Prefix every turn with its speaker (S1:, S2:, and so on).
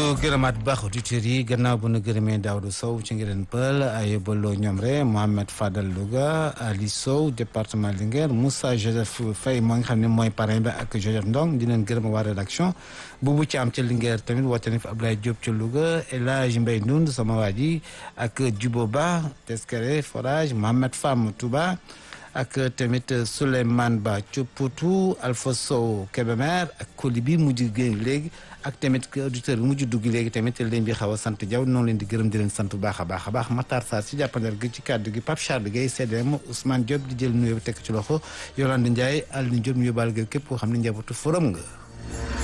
S1: gërëmaat bu baax auditeurs yi gannaaw bu nu gërëmee Daouda Sow ci ngireen pël ayobaloo ñoom re Mohamed Fadal Louga Ali Sow département Linguère Moussa Joseph Faye moo nga xam ne mooy parrain bi ak Joseph Ndong di leen gërëm waa rédaction Boubou Thiam ca Linguère tamit woote na fi Abdoulaye Diop ca Louga El Hadj Mbaye Ndound sama waa ji ak Djibo Ba Teskere Forage Mohamed Fam Touba ak tamit Souleymane Ba Thiopotou Alpha Sow Kébémer ak Koli bi mujj génn léegi ak tamit auditeur bi mujj dugg léegi tamit leen bi xaw a sant Diaw noonu leen di gërëm di leen sant bu baax a baax a baax Matar Sarr si jàppandal gi ci kàddu gi Pape Charles Gueye CDM Ousmane Diop di jël nuyoo bi tekk ci loxo Yolande Ndiaye Alioune Diop ñu yóbbaale képp koo xam ne njabootu forum nga